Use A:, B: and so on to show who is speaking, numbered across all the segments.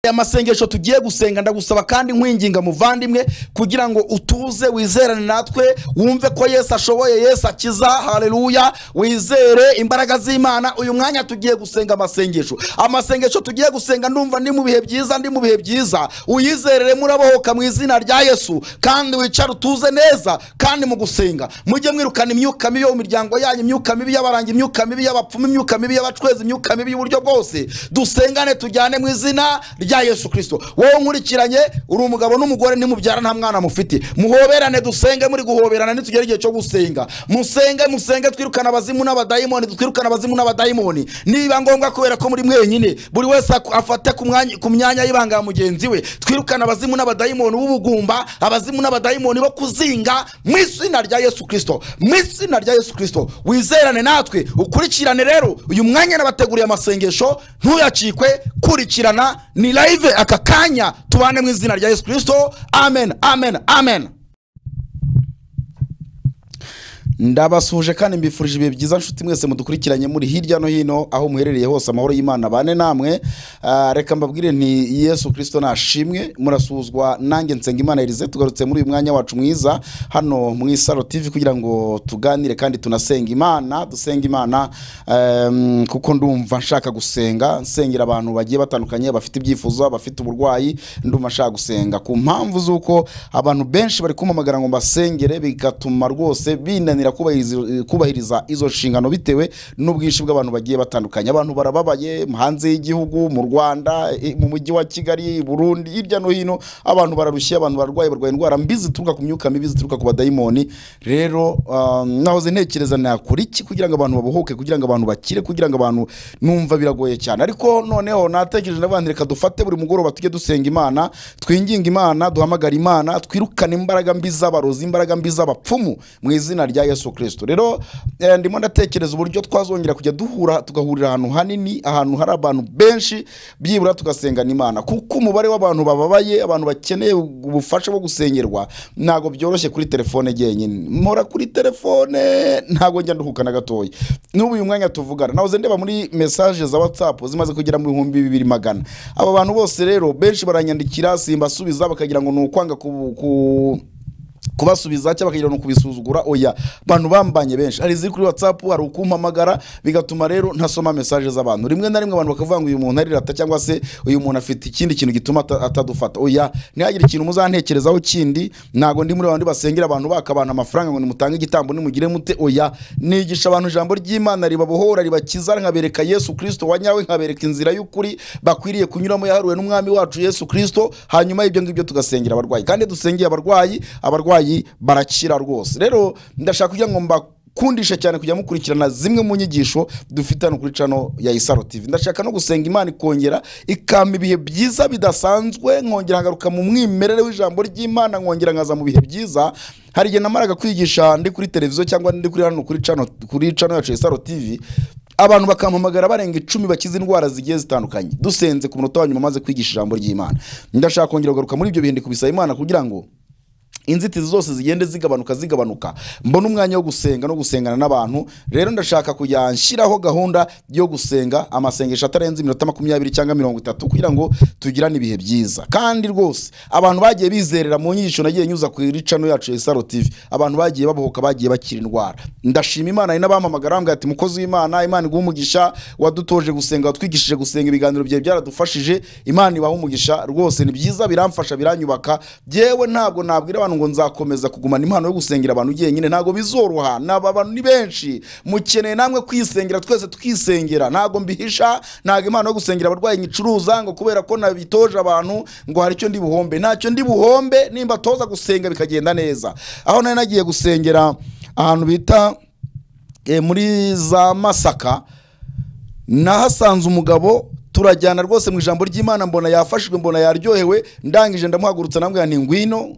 A: aya masengesho tugiye gusenga ndagusaba kandi nkwinginga muvandimwe kugira ngo utuze wizerane natwe wumve ko yesu ashoboye yesu akiza haleluya wizere imbaraga z'imana uyu mwanya tugiye gusenga amasengesho amasengesho tugiye gusenga ndumva ndi mu bihe byiza ndi mu bihe byiza uyizerere murabohoka mu izina rya yesu kandi wicare utuze neza kandi mu gusenga mujye mwirukana imyuka mibi yo mu miryango yanyu imyuka mibi y'abarangi imyuka mibi y'abapfumu imyuka mibi y'abacwezi imyuka mibi y'uburyo bwose dusengane tujyane mu izina rya yesu kirisito wowe nkurikiranye uri umugabo n'umugore ntimubyara nta mwana mufite muhoberane dusenge muri guhoberana nitugere igihe cyo gusenga musenge musenge twirukana abazimu n'abadayimoni twirukana abazimu n'abadayimoni niba ngombwa kubera ko muri mwenyine buri wese aku- afate ku mwanya- ku myanya y'ibanga ya mugenzi we twirukana abazimu n'abadayimoni b'ubugumba abazimu n'abadayimoni bo kuzinga mu izina rya yesu kirisito mu izina rya yesu kirisito wizerane natwe ukurikirane rero uyu mwanya nabateguriye amasengesho ntuyacikwe kurikirana ni live aka kanya tubane mu izina rya yesu kirisito amen amen amen ndabasuhuje kandi mbifurije ibihe byiza nshuti mwese mudukurikiranye muri hirya no hino aho muherereye hose amahoro y'imana bane namwe Ah, reka mbabwire nti yesu kirisito nashimwe murasuhuzwa nanjye nsenga imana erize tugarutse muri uyu mwanya wacu mwiza hano mu isaro tv kugira ngo tuganire kandi tunasenga imana dusenga imana em, kuko ndumva nshaka gusenga nsengera abantu bagiye batandukanye bafite ibyifuzo abafite uburwayi ndumva nshaka gusenga ku mpamvu z'uko abantu benshi bari kumpamagara ngo mbasengere bigatuma rwose binanira kubahiriza- kubahiriza izo nshingano bitewe n'ubwinshi bw'abantu bagiye batandukanye abantu barababaye hanze y'igihugu mu rwanda i- mu mujyi wa kigali i burundi hirya no hino abantu bararushye abantu bararwaye barwaye indwara mbi zituruka ku myuka mibi zituruka ku badayimoni rero um, nahoze ntekereza nakora iki kugira ngo abantu babohoke kugira ngo abantu bakire kugira ngo abantu numva biragoye cyane ariko noneho natekereje ndavuga nti reka dufate buri mugoroba tujye dusenga imana twinginga imana duhamagara imana twirukane imbaraga mbi z'abarozi imbaraga mbi z'abapfumu mu izina rya yesu kirisito rero eh, ndimo ndatekereza uburyo twazongera kujya duhura tugahurira ahantu hanini ahantu hari abantu benshi byibura tugasengana imana kuko umubare w'abantu bababaye abantu bakeneye ubufasha bwo gusengerwa ntabwo byoroshye kuri telefone jyenyine mpora kuri telefone ntabwo njya nduhuka na gatoya n'ubu uyu mwanya tuvugana nahoze ndeba muri mesaje za whatsapp zimaze kugera mu bihumbi bibiri magana aba bantu bose rero benshi baranyandikira simbasubiza bakagira ngo ni ukwanga ku, ku kubasubiza cyangwa bakagira ngo kubisuzugura oya abantu bambanye benshi hari iziri kuri whatsapp hari ukumpamagara bigatuma rero ntasoma mesaje z'abantu rimwe na rimwe abantu bakavuga ngo uyu muntu arirata cyangwa se uyu muntu afite ikindi kintu gituma ata- atadufata oya ntihagire ikintu muzantekerezaho kindi ntabwo ndi muri babandi basengera abantu baka abantu amafaranga ngo nimutange igitambo nimugire mute oya nigisha abantu ijambo ry'imana ribabohora ribakiza nkabereka yesu kirisito wa nyawe nkabereka inzira y'ukuri bakwiriye kunyuramo yahariwe n'umwami wacu yesu kirisito hanyuma y'ibyo ngibyo tugasengera abarwayi kandi dusengeye abarwayi abarwayi barakira rwose rero ndashaka kugira ngo mbakundishe cyane kujya mukurikirana zimwe mu nyigisho dufite hano kuri cano ya isaro tv ndashaka no gusenga imana ikongera ikampa ibihe byiza bidasanzwe nkongera nkagaruka mu mwimerere w'ijambo ry'imana nkongera nkaza mu bihe byiza hari igihe namaraga kwigisha ndi kuri televiziyo cyangwa ndi kuri hano kuri cano kuri cano yacu ya isaro tv abantu bakampamagara barenga icumi bakize indwara zigiye zitandukanye dusenze ku munota wa nyuma maze kwigisha ijambo ry'imana ndashaka kongera kugaruka muri ibyo bihe ndi kubisaba imana kugira ngo inzitizi zose zigende zigabanuka zigabanuka mbona umwanya wo gusenga no gusengana n'abantu rero ndashaka kujya nshyiraho gahunda yo gusenga amasengesho atarenze iminota makumyabiri cyangwa mirongo itatu kugira ngo tugirane ibihe byiza kandi rwose abantu bagiye bizerera mu nyigisho nagiye nyuza ku iricano yacu ya isaro tv abantu bagiye babohoka bagiye bakira indwara ndashima imana hari n'abampamagara bambwira ati mukozi w'imana imana iguha umugisha wadutoje gusenga watwigishije gusenga ibiganiro byawe byaradufashije imana ibaha umugisha rwose ni byiza biramfasha biranyubaka byewe ntabwo nabwira abantu ngo nzakomeza kugumana impano yo gusengera abantu jyenyine ntabwo bizoroha naba abantu ni benshi mukeneye namwe kwisengera twese tukisengera ntabwo mbihisha ntabwo impano yo gusengera abarwayi nyicuruza ngo kubera ko nabitoje abantu ngo hari icyo ndi buhombe ntacyo ndi buhombe nimba toza gusenga bikagenda neza aho nari nagiye gusengera ahantu bita eh, muri za masaka nahasanze umugabo turajyana rwose mu ijambo ry'imana mbona yafashijwe mbona yaryohewe ndangije ndamuhagurutsa namubwira nti ngwino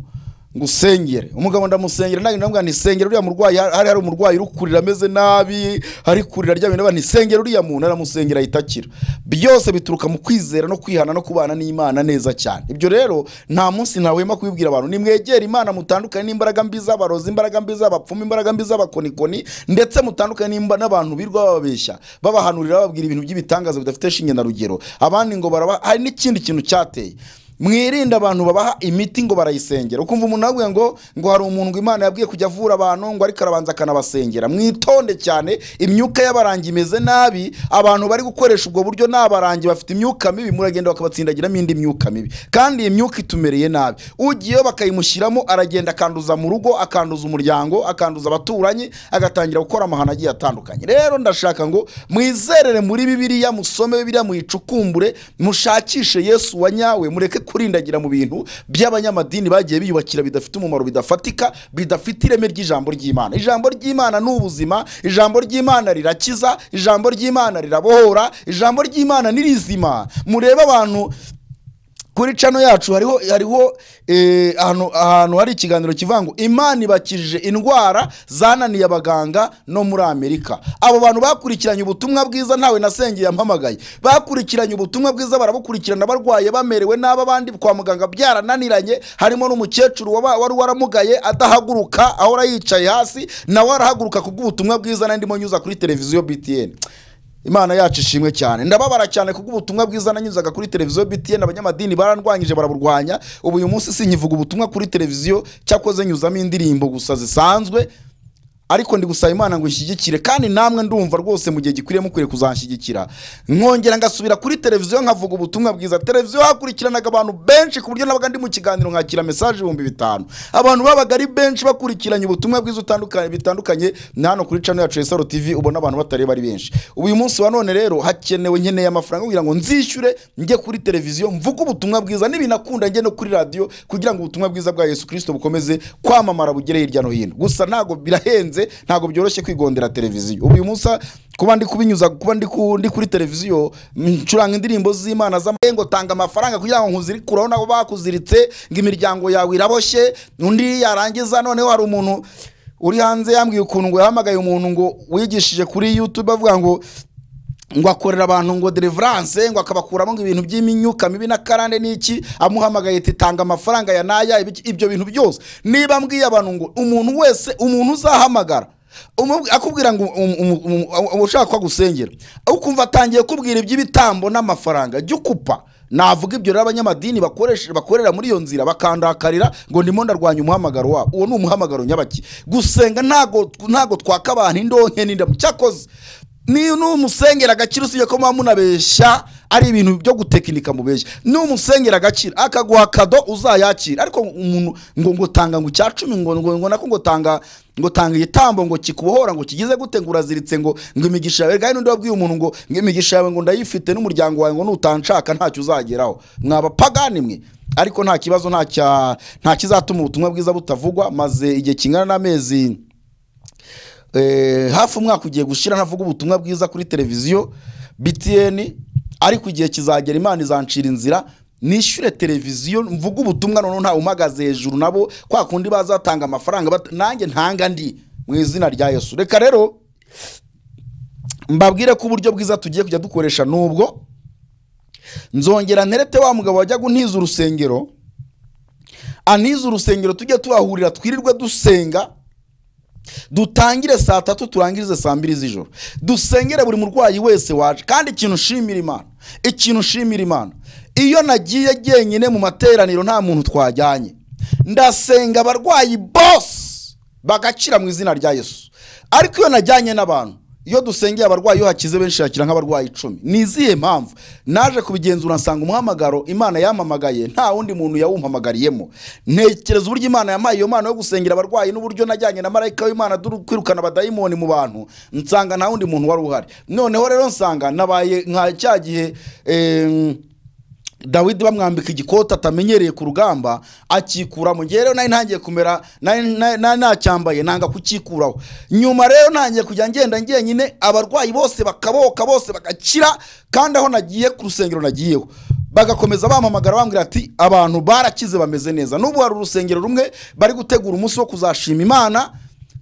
A: ngo usengere umugabo ndamusengera ntabwo ndavuga nti sengera uriya murwayi hari hari umurwayi uri kurira ameze nabi hari kurira aryamye ndavuga nti sengera uriya muntu aramusengera ahita akira byose bituruka mu kwizera no kwihana no kubana n'imana neza cyane ibyo rero nta munsi ntahwema kubibwira abantu nimwegere imana mutandukane n'imbaraga mbi z'abarozi imbaraga mbi z'abapfumu imbaraga mbi z'abakonikoni ndetse mutandukane n'imba n'abantu birirwa bababeshya babahanurira bababwira ibintu by'ibitangaza bidafite shinge na rugero abandi ngo baraba hari n'ikindi kintu cyateye mwirinde abantu babaha imiti ngo barayisengera ukumva umuntu avuga ngo ngo hari umuntu ngo imana yabwiye kujya avura abantu ngo ariko arabanza akanabasengera mwitonde cyane imyuka y'abarangi imeze nabi abantu bari gukoresha ubwo buryo ni abarangi bafite imyuka mibi muragenda bakabatsindagiramo indi myuka mibi kandi iyi myuka itumereye nabi ugiyeyo bakayimushyiramo aragenda akanduza mu rugo akanduza umuryango akanduza abaturanyi agatangira gukora amahano agiye atandukanye rero ndashaka ngo mwizerere muri bibiliya musome bibiliya muyicukumbure mushakishe yesu wa nyawe mureke kurindagira mu bintu by'abanyamadini bagiye biyubakira bidafite umumaro bidafatika bidafite ireme ry'ijambo ry'imana ijambo ry'imana ni ubuzima ijambo ry'imana rirakiza ijambo ry'imana rirabohora ijambo ry'imana ni rizima murebe abantu kuri cano yacu hariho hariho eh, ahantu ahantu hari ikiganiro kivuga ngo imana ibakijije indwara zananiye abaganga no muri amerika abo bantu bakurikiranye ubutumwa bwiza ntawe nasengeye yampamagaye bakurikiranye ubutumwa bwiza barabukurikirana barwaye bamerewe nabi abandi kwa muganga byarananiranye harimo n'umukecuru waba- wari waramugaye adahaguruka ahora yicaye hasi nawe arahaguruka kubw'ubutumwa bwiza nandimo nyuza kuri televiziyo btn imana yacu ishimwe cyane ndababara cyane kubwo ubutumwa bwiza nanyuzaga kuri televiziyo btn abanyamadini barandwanyije baraburwanya ubu uyu munsi sinkivuga ubutumwa kuri televiziyo cyakoze nyuzamo indirimbo gusa zisanzwe ariko ndi gusaba imana ngo ishyigikire kandi namwe ndumva rwose mu gihe gikwiriye mukwiriye kuzanshyigikira nkongera ngasubira kuri televiziyo nkavuga ubutumwa bwiza televiziyo hakurikiranaga abantu benshi ku buryo nabaga ndi mu kiganiro nkakira mesaje ibihumbi bitanu abantu babaga ari benshi bakurikiranye ubutumwa bwiza utandukanye bitandukanye ni hano kuri cano yacu esaro tv ubona abantu batareba ari benshi uyu munsi wa none rero hakenewe nkeneye amafaranga kugira ngo nzishyure njye kuri televiziyo mvuge ubutumwa bwiza n'ibinakunda njye no kuri radiyo kugira ngo ubutumwa bwiza bwa yesu kirisito bukomeze kwamamara bugere hirya no hino gusa ntabwo birahenze ntabwo byoroshye kwigondera televiziyo ubu uyu munsi kuba ndi kubinyuza kuba ndi ku- ndi kuri televiziyo ncuranga indirimbo z'imana z'amarengo tanga amafaranga kugira ngo nkuzirikuraho nabo bakuziritse ngo imiryango yawe iraboshye undi yarangiza noneho hari umuntu uri hanze yambwiye ukuntu ngo yahamagaye umuntu ngo wigishije kuri yutube avuga ngo ngo akorera abantu ngo deliverance ngo akabakuramo ngo ibintu by'imyuka mibi na karande n'iki amuhamagaye ati tanga amafaranga ya naya ibiki- ibyo bintu byose niba mbwiye abantu ngo umuntu wese umuntu uzahamagara umu- akubwira ngo um- um- um- um- ushaka ko agusengera ukumva atangiye kubwira iby'ibitambo n'amafaranga jya ukupa navuga ibyo rero abanyamadini bakoresha bakorera muri iyo nzira bakandakarira ngo ndimo ndarwanya umuhamagaro wabo uwo ni umuhamagaro nyabaki gusenga ntago ntago twaka abantu indonke n'indamu cyakoze niyo numusengera agaciro usibye ko muba munabeshya ari ibintu byo gutekinika mubeshya numusengera agaciro akaguha kado uzayakira ariko umuntu ngo ngo tanga ngo icya cumi ngo ngo ngo nako ngo tanga ngo tanga igitambo ngo kikubohora ngo kigize gute ngo uraziritse ngo ngo imigisha yawe kandi n'undi wabwiye umuntu ngo ngo imigisha yawe ngo ndayifite n'umuryango wawe ngo nutanshaka ntacyo uzageraho mwabapagani mwe ariko nta kibazo nta cya- nta kizatuma ubutumwa bwiza butavugwa maze igihe kingana n'amezi eh, hafi umwaka ugiye gushira ntavuga ubutumwa bwiza kuri televiziyo btn ariko igihe kizagera imana izancira inzira nishyure televiziyo mvuge ubutumwa noneho ntawe umagaze hejuru nabo kwa kundi baza batanga amafaranga bat- nanjye ntanga ndi mu izina rya yesu reka rero mbabwire ko uburyo bwiza tugiye kujya dukoresha n'ubwo nzongera nterete wa mugabo wajya untiza urusengero antiza urusengero tujye tuhahurira twirirwe dusenga dutangire saa tatu turangirize saa mbiri z'ijoro dusengere buri murwayi wese waje kandi ikintu ushimira imana ikintu ushimira imana iyo nagiye jyenyine mu materaniro nta muntu twajyanye ndasenga abarwayi bose bagacira mu izina rya yesu ariko iyo najyanye n'abantu iyo dusengeye abarwayi iyo hakize benshi hakira nk'abarwayi icumi ni izihe mpamvu naje kubigenzura nsanga umuhamagaro imana yampamagaye nta wundi muntu yawumpamagariyemo ntekereza uburyo imana yampaye iyo mpano yo gusengera abarwayi n'uburyo najyanye na marayika w'imana dore kwirukana abadayimoni mu bantu nsanga nta wundi muntu wari uhari noneho rero nsanga nabaye nka cya gihe em, dawidi bamwambika igikoti atamenyereye ku rugamba akikuramo ngewe rero nari ntangiye kumera nari nari- nari nacyambaye nanga kukikuraho nyuma rero ntangiye kujya ngenda ngenyine abarwayi bose bakaboka bose bagakira kandi aho nagiye ku rusengero nagiyeho bagakomeza bampamagara bambwira ati abantu barakize bameze neza n'ubu hari urusengero rumwe bari gutegura umunsi wo kuzashima imana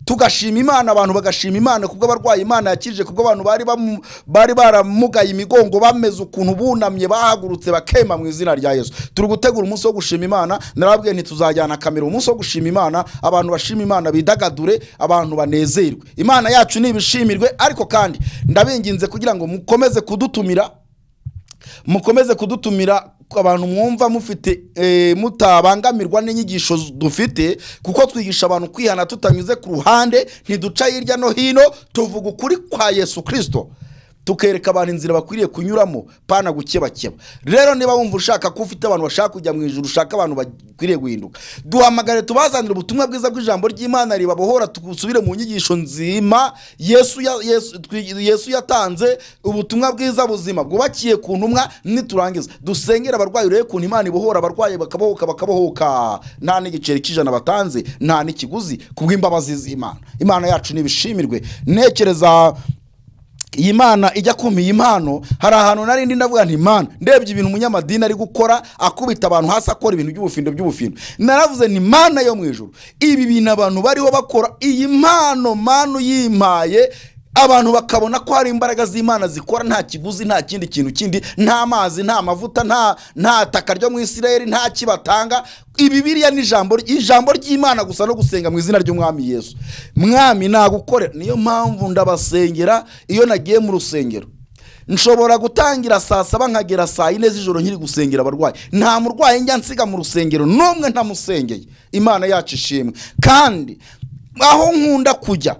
A: tugashima imana abantu bagashima imana kubwo abarwayi imana yakije kubwo abantu bari bamu- bari baramugaye imigongo bameze ukuntu bunamye bahagurutse bakema mu izina rya yesu turi gutegura umunsi wo gushima imana narababwiye ntituzajyana kamera umunsi wo gushima imana abantu bashima imana bidagadure abantu banezerwe imana yacu nibishimirwe ariko kandi ndabinginze kugira ngo mukomeze kudutumira mukomeze kudutumira abantu mwumva mufite eh, mutabangamirwa n'inyigisho z- dufite kuko twigisha abantu kwihana tutanyuze ku ruhande ntiduca hirya no hino tuvuga ukuri kwa yesu kirisito tukereka abantu inzira bakwiriye kunyuramo pana gukebakeba rero niba wumva ushaka ko ufite abantu bashaka kujya mu ijoro ushaka abantu bakwiriye guhinduka duhamagare tubazanire ubutumwa bwiza bw'ijambo ry'imana ribabohora dusubire mu nyigisho nzima yesu ya- Yesu- twi- yesu yatanze ubutumwa bwiza buzima bwubakiye ku ntumwa niturangiza dusengere abarwayi urebe ukuntu imana ibohora abarwayi bakabohoka bakabohoka nta n'igiceri cy'ijana batanze nta n'ikiguzi kubw'imbabazi z'imana imana yacu nibishimirwe ntekereza iyi mana ijya kumpa iyi mpano hari ahantu narindi ndavuga nti mana ndebye ibintu umunyamadini ari gukora akubita abantu hasi akora ibintu by'ubufindo by'ubufindo naravuze nti mana yo mu ijoro ibi bintu abantu bariho bakora iyi mpano mana uyimpaye abantu bakabona ko hari imbaraga z'imana zikora nta kiguzi nta kindi kintu kindi nta mazi nta mavuta nta nta taka ryo mu isirayeli nta kibatanga ibibiriya ni ijambo ijambo ry'imana gusa no gusenga mu izina ry'umwami yesu mwami nagukore niyo mpamvu ndabasengera iyo nagiye mu rusengero nshobora gutangira saa saba nkagera saa yine z'ijoro nkiri gusengera abarwayi nta murwayi njya nsiga mu rusengero n'umwe ntamusengeye imana yacu ishimwe kandi aho nkunda kujya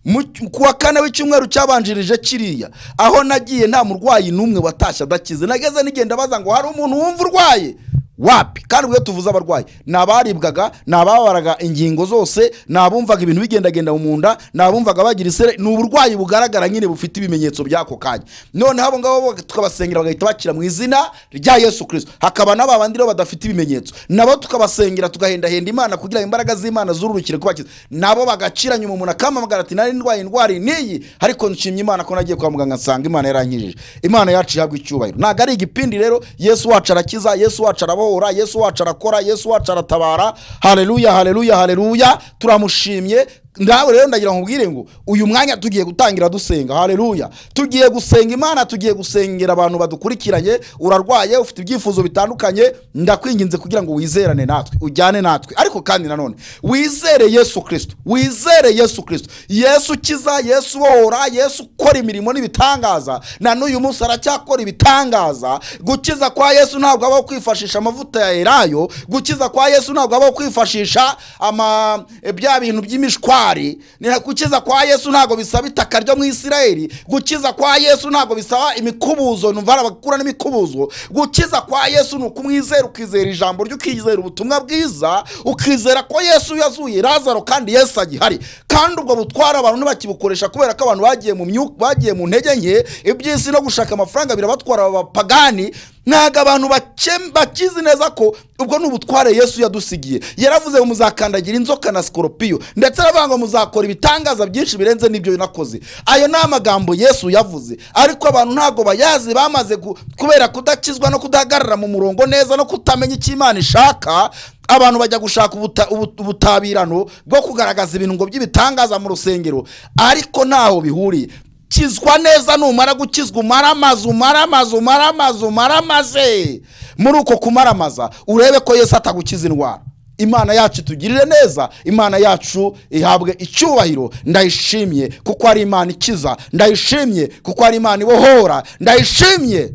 A: mu cy- ku wa kane w'icyumweru cyabanjirije kiriya aho nagiye nta murwayi n'umwe watashye adakize nageze nigenda baza ngo hari umuntu wumva urwaye wapi kandi ubwo tuvuze abarwayi ni abaribwaga ni ababaraga ingingo zose ni abumvaga ibintu bigendagenda mu nda ni abumvaga bagira isere ni uburwayi bugaragara nyine bufite ibimenyetso by'ako kanya noneho abo ngabo bo tukabasengera bagahita bakira mu izina rya yesu kirisito hakaba n'aba bandi rero badafite ibimenyetso nabo tukabasengera tugahendahenda imana kugira ngo imbaraga z'imana zururukire kubakiza nabo bagaciranya umumuna kamamagara ati nari ndwaye indwara niyi ariko nshimye imana ko nagiye kwa muganga nsanga imana yarankijije imana yacu ihabwa icyubahiro ntabwo ari igipindi rero yesu wacu arakiza yesu wacu arabohora yesu wacu arakora yesu wacu aratabara hareruya hareruya hareruya turamushimye ndawe rero ndagira nkubwire ngo uyu mwanya tugiye gutangira dusenga hareruya tugiye gusenga imana tugiye gusengera abantu badukurikiranye urarwaye ufite ibyifuzo bitandukanye ndakwinginze kugira ngo wizerane natwe ujyane natwe ariko kandi nanone wizere yesu kirisito wizere yesu kirisito yesu ukiza yesu ubohora yesu ukora imirimo n'ibitangaza na n'uyu munsi aracyakora ibitangaza gukiza kwa yesu ntabwo habaho kwifashisha amavuta ya elayo gukiza kwa yesu ntabwo habaho kwifashisha ama e, bya bintu by'imishwari Ni- gukiza kwa yesu ntabwo bisaba itaka ryo mu isirayeli gukiza kwa yesu ntabwo bisaba imikubuzo numva hari abakura n'imikubuzo gukiza kwa yesu ni ukumwizera ukizera ijambo rye ukizera ubutumwa bwiza ukizera ko yesu yazuye lazaro kandi yesu agihari kandi ubwo butwara abantu ntibakibukoresha kubera ko abantu bagiye mu myuka bagiye mu ntege nke iby'isi no gushaka amafaranga birabatwara abapagani ntabwo abantu bake- bakizi neza ko ubwo ni ubutware yesu yadusigiye yaravuze ngo muzakandagira inzoka na sikoropiyo ndetse aravuga ngo muzakora ibitangaza byinshi birenze n'ibyo nakoze ayo ni amagambo yesu yavuze ariko abantu ntabwo bayazi bamaze gu- kubera kudakizwa no kudahagarara mu murongo neza no kutamenya icyo imana ishaka abantu bajya gushaka ubuta- ubu- ubutabirano bwo kugaragaza ibirungo by'ibitangaza mu rusengero ariko ntaho bihuriye kizwa neza numara gukizwa umaramaze umaramaze umaramaze umaramaze muri uko kumaramaza urebe ko yesu atagukiza indwara imana yacu itugirire neza imana yacu ihabwe icyubahiro ndayishimye kuko ari imana ikiza ndayishimye kuko ari imana ibohora ndayishimye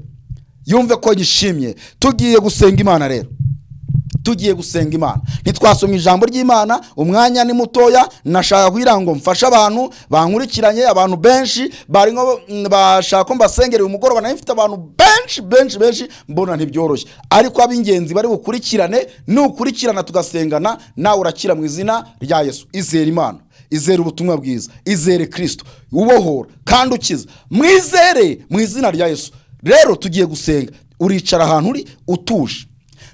A: yumve ko yishimye tugiye gusenga imana rero tugiye gusenga imana ntitwasomye ijambo ry'imana umwanya ni mutoya nashaka kugira ngo mfashe abantu bankurikiranye abantu benshi barimo mm, bashaka ko mbasengera uyu mugoroba nayo mfite abantu benshi benshi benshi mbona ntibyoroshye ariko ab'ingenzi bari bukurikirane nukurikirana tugasengana nawe urakira mu izina rya yesu izera imana izere ubutumwa bwiza izere kirisito ubohora kandi ukiza mwizere mu izina rya yesu rero tugiye gusenga uricara ahantu uri utuje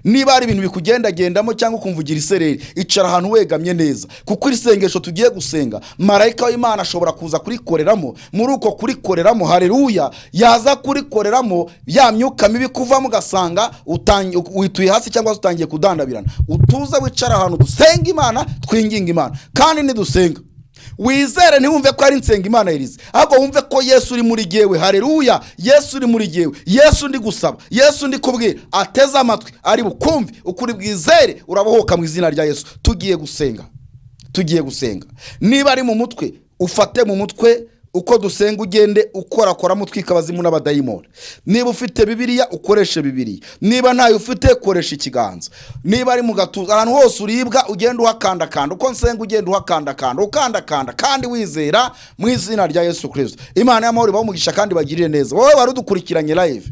A: niba hari ibintu bikugendagendamo cyangwa ukumva ugira isereri icara ahantu wegamye neza kuko isengesho tugiye gusenga marayika w'imana ashobora kuza kurikoreramo muri uko kurikoreramo hareruya yaza kurikoreramo ya myuka mibi kuvamo ugasanga utangi- wituye hasi cyangwa se utangiye kudandabirana utuze wicara ahantu dusenga imana twinginga imana kandi ntidusenga wizere ntiwumve ko ari nsenga imana yirize ahubwo wumve ko yesu uri muri gewe hareruya yesu uri muri gewe yesu ndi gusaba yesu ndi kubwira ateze amatwi ari bukumve ukuri bwizere urabohoka mu izina rya yesu tugiye gusenga tugiye gusenga niba ari mu mutwe ufate mu mutwe uko dusenga ugende ukorakoramo utwika abazimu n'abadayimoni niba ufite bibiriya ukoreshe bibiriya niba ntayo ufite koresha ikiganza niba ari mu gatuza ahantu hose uribwa ugenda uhakandakanda uko nsenga ugenda uhakandakanda ukandakanda kandi wizera mu izina rya yesu kirisito imana y'amahoro ibahe umugisha kandi bagirire neza wowe wari udukurikiranye live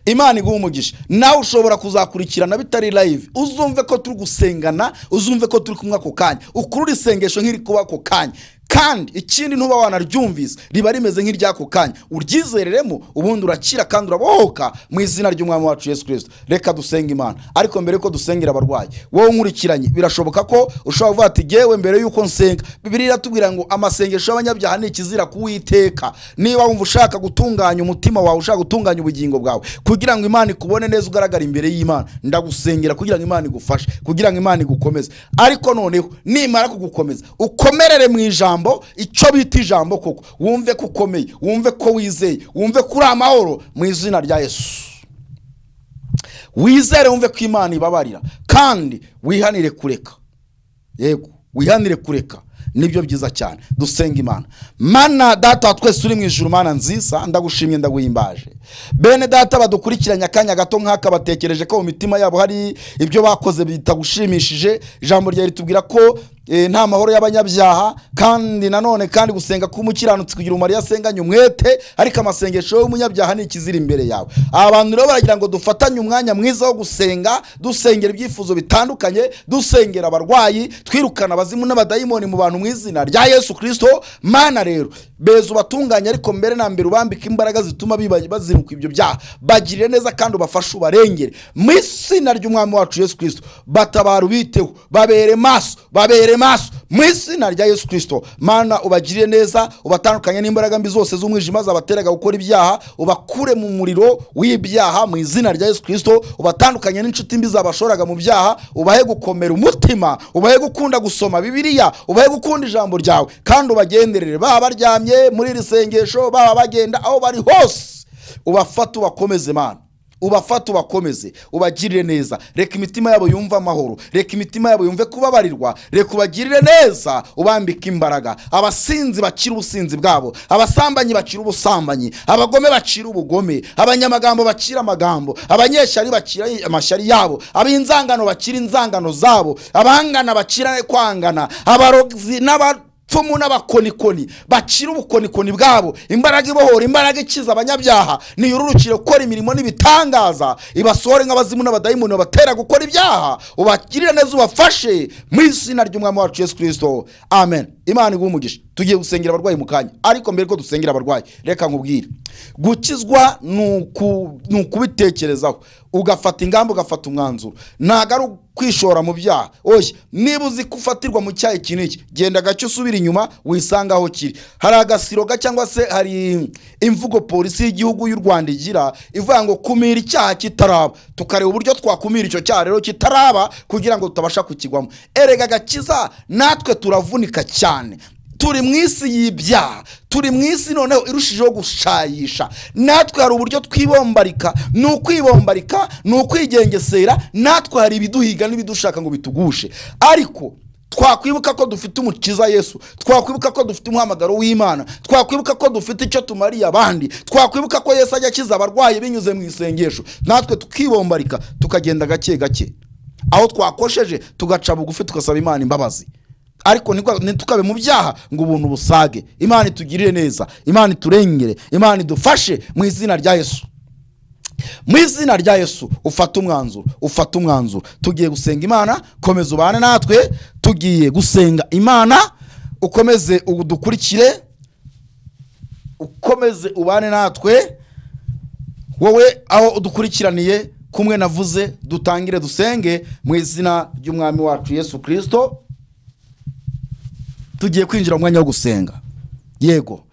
A: imana iguha umugisha nawe ushobora kuzakurikirana bitari live uzumve ko turi gusengana uzumve ko turi kumwe ako kanya ukurura isengesho nk'iri kuba ako kanya kandi ikindi ntuba wanaryumvise riba rimeze nk'iry'ako kanya uryizereremo ubundi urakira kandi urabohoka mu izina ry'umwami wacu yesu kirisito reka dusenge imana ariko mbere yuko dusengera abarwayi wowe nkurikiranye birashoboka ko ushobora kuvuga ati yewe mbere yuko nsenga bibiri iratubwira ngo amasengesho y'abanyabyaha ni ikizira kuwiteka niba wumva ushaka gutunganya umutima wawe ushaka gutunganya ubugingo bwawe kugira ngo imana ikubone neza ugaragara imbere y'imana ndagusengera kugira ngo imana igufashe kugira ngo imana igukomeze ariko noneho nimara kugukomeza ukomerere mu ijambo icyo bita ijambo koko wumve ko ukomeye wumve ko wizeye wumve ko uri amahoro mu izina rya yesu wizere wumve ko imana ibabarira kandi wihanire kureka yego wihanire kureka nibyo byiza cyane dusenga imana mana data wa twese uri mu ijuru mana nziza ndagushimye ndaguhimbaje bene data badukurikiranye akanya gato nk'aka batekereje ko mu mitima yabo hari ibyo bakoze bitagushimishije ijambo ryawe ritubwira ko eh, nta mahoro y'abanyabyaha kandi nanone kandi gusenga k'umukiranutsi kugira umumaro iyo asenganye umwete ariko amasengesho y'umunyabyaha ni ikizira imbere yawe abantu rero baragira ngo dufatanye umwanya mwiza wo gusenga dusengera ibyifuzo bitandukanye dusengera abarwayi twirukana abazimu n'abadayimoni mu bantu mu izina rya yesu kirisito mana rero beza ubatunganye ariko mbere na mbere ubambika imbaraga zituma biba- baziruka ibyo byaha bagirire neza kandi ubafashe ubarengere mu izina ry'umwami wacu yesu kirisito batabara ubiteho babere maso babere maso mu izina rya yesu kirisito mana ubagirire neza ubatandukanye n'imbaraga mbi zose z'umwijima zabateraga gukora ibyaha ubakure mu muriro w'ibyaha mu izina rya yesu kirisito ubatandukanye n'inshuti mbi zabashoraga mu byaha ubahe gukomera umutima ubahe gukunda gusoma bibiliya ubahe gukunda ijambo ryawe kandi ubagenderere baba baryamye muri iri sengesho baba bagenda aho bari hose ubafate ubakomeze mana ubafate ubakomeze ubagirire neza reka imitima yabo yumve amahoro reka imitima yabo yumve kubabarirwa reka ubagirire neza ubambike imbaraga abasinzi bakire ubusinzi bwabo abasambanyi bakire ubusambanyi abagome bakire ubugome abanyamagambo bakire amagambo abanyeshyari bakire amashyari yabo ab'inzangano bakire inzangano zabo abangana bakire kwangana abarozi n'aba abapfumu n'abakonikoni bakira ubukonikoni bwabo imbaraga ibohora imbaraga ikiza abanyabyaha niyururukire gukora imirimo n'ibitangaza ibasohore nk'abazimu n'abadayimoni babatera gukora ibyaha ubagirire neza ubafashe mu izina ry'umwami wacu yesu kirisito amen imana iguha umugisha tugiye gusengera abarwayi mu kanya ariko mbere ko dusengera abarwayi reka nkubwire gukizwa ni uku- ni ukubitekerezaho ugafata ingamba ugafata umwanzuro ntabwo ari kwishora mu byaha oya niba uzi ko ufatirwa mu cyaha iki n'iki genda gake usubira inyuma wisanga aho kiri hari agasiroga cyangwa se hari imvugo polisi y'igihugu y'u rwanda igira ivuga ngo kumira icyaha kitaraba tukareba uburyo twakumira icyo cyaha rero kitaraba kugira ngo tutabasha kukigwamo erega agakiza natwe turavunika cyane turi mu isi y'ibyaha turi mu isi noneho irushijeho gushayisha natwe hari uburyo twibombarika ni ukwibombarika ni ukwigengesera natwe hari ibiduhiga n'ibidushaka ngo bitugushe ariko twakwibuka ko dufite umukiza yesu twakwibuka ko dufite umuhamagaro w'imana twakwibuka ko dufite icyo tumariye abandi twakwibuka ko yesu ajya akiza abarwayi binyuze mu isengesho natwe tukibombarika tukagenda gake gake aho twakosheje tugaca bugufi tugasaba imana imbabazi ariko ntigwa- ntitukabe mu byaha ngo ubuntu busage imana itugirire neza imana iturengere imana idufashe mu izina rya yesu mu izina rya yesu ufate umwanzuro ufate umwanzuro tugiye gusenga imana komeza ubane natwe tugiye gusenga imana ukomeze udukurikire ukomeze ubane natwe wowe aho udukurikiraniye kumwe navuze dutangire dusenge mu izina ry'umwami wacu yesu kirisito tugiye kwinjira mu mwanya wo gusenga yego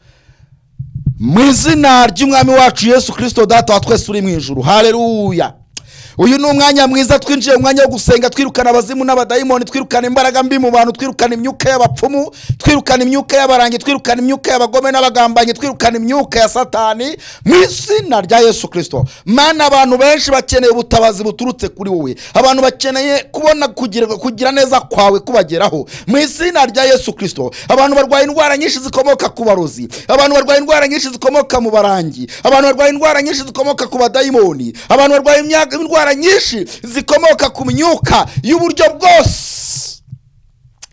A: mu izina ry'umwami wacu yesu kirisito data wa twese uri mu ijuru hareruya uyu ni umwanya mwiza twinjiye mu mwanya wo gusenga twirukana abazimu n'abadayimoni twirukana imbaraga mbi mu bantu twirukana imyuka y'abapfumu twirukana imyuka y'abarangi twirukana imyuka y'abagome n'abagambanyi twirukana imyuka ya satani mu izina rya yesu kirisito mana abantu benshi bakeneye ubutabazi buturutse kuri wowe abantu bakeneye kubona kugira, kugira neza kwawe kubageraho mu izina rya yesu kirisito abantu barwaye indwara nyinshi zikomoka ku barozi abantu barwaye indwara nyinshi zikomoka mu barangi abantu barwaye indwara nyinshi zikomoka ku badayimoni abantu barwaye imya- indwara nyinshi zikomoka ku myuka y'uburyo bwose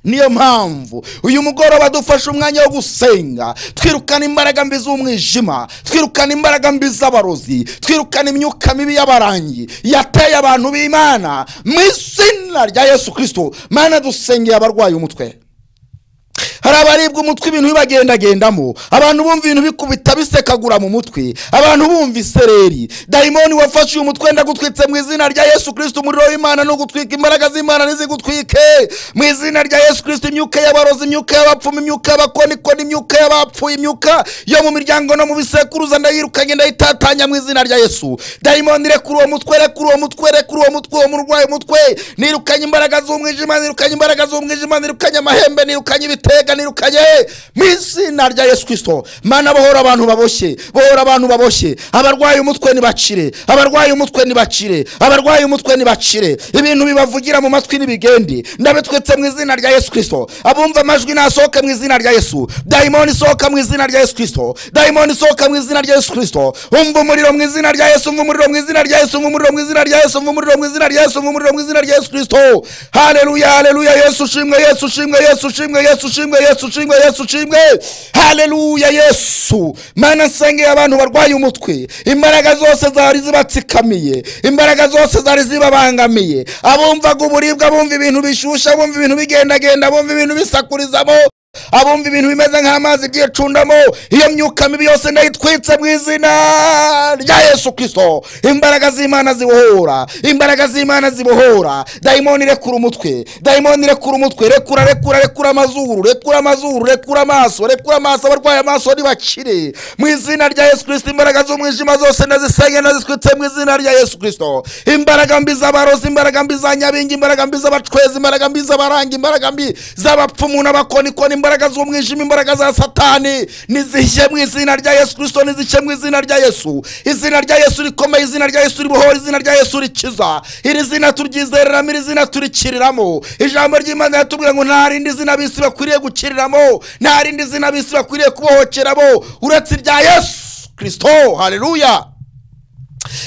A: niyo mpamvu uyu mugoroba dufashe umwanya wo gusenga twirukana imbaraga mbi z'umwijima twirukana imbaraga mbi z'abarozi twirukana imyuka mibi y'abarangi yateye abantu b'imana mu izina rya yesu kirisito mana dusengeye abarwaye umutwe hari abaribwa umutwe ibintu bibagendagendamo abantu bumva ibintu bikubita bisekagura mu mutwe abantu bumva isereri dayimoni wafashe uyu mutwe ndagutwitse mu izina rya yesu kirisito umuriro w'imana ntugutwike imbaraga z'imana ntizigutwike mu izina rya yesu kirisito imyuka y'abarozi imyuka y'abapfumu imyuka y'abakonikoni imyuka y'abapfuye imyuka yo mu miryango no mu bisekuruza ndayirukanye ndayitatanya mu izina rya yesu dayimoni rekura uwo mutwe rekura uwo mutwe rekura uwo mutwe uwo murwayi umutwe nirukanye imbaraga z'umwijima nirukanye imbaraga z'umwijima nirukanye amahembe nirukanye ibitega nirukanye mu izina rya yesu kirisito mana bohora abantu baboshye bohora abantu baboshye abarwaye umutwe nibacire abarwaye umutwe nibacire abarwaye umutwe nibacire ibintu bibavugira mu matwi n'ibigende ndabitwitse mu izina rya yesu kirisito abumva amajwi nasohoke mu izina rya yesu dayimoni sohoka mu izina rya yesu kirisito dayimoni sohoka mu izina rya yesu kirisito umva umuriro mu izina rya yesu umva umuriro mu izina rya yesu umva umuriro mu izina rya yesu umva umuriro mu izina rya yesu umva umuriro mu izina rya yesu kirisito haleluya haleluya yesu ushimwe yesu ushimwe yesu ushimwe yesu ushimwe yesu ushimwe yesu ushimwe haleluya yesu mana nsengeye abantu barwaye umutwe imbaraga zose zari zibatsikamiye imbaraga zose zari zibabangamiye abumvaga uburibwa bumva ibintu bishyushya bumva ibintu bigendagenda bumva ibintu bisakurizamo abumva ibintu bimeze nk'amazi byicundamo iyo myuka mibi yose ndayitwitse mu izina rya yesu kirisito imbaraga z'imana zibohora imbaraga z'imana zibohora dayimoni rekura umutwe dayimoni rekura umutwe rekura rekura rekura amazuru rekura amazuru rekura amaso rekura amaso abarwaye amaso ntibakire mu izina rya yesu kirisito imbaraga z'umwijima zose ndazisenge ndazitwitse mu izina rya yesu kirisito imbaraga mbi z'abarozi imbaraga mbi za nyabingi imbaraga mbi z'abacwezi imbaraga mbi z'abaranga imbaraga mbi z'abapfumu n'abakonikoni imbaraga z'umwijima imbaraga za satani nizishye mu izina rya yesu kirisito nizishye mu izina rya yesu izina rya yesu rikomeye izina rya yesu ribohora izina rya yesu rikiza iri zina turyizereramo iri zina turikiriramo ijambo ry'imana yatubwira ngo nta rindi zina bisi bakwiriye gukiriramo nta rindi zina bisi bakwiriye kubohokeramo uretse irya yesu kirisito hareruya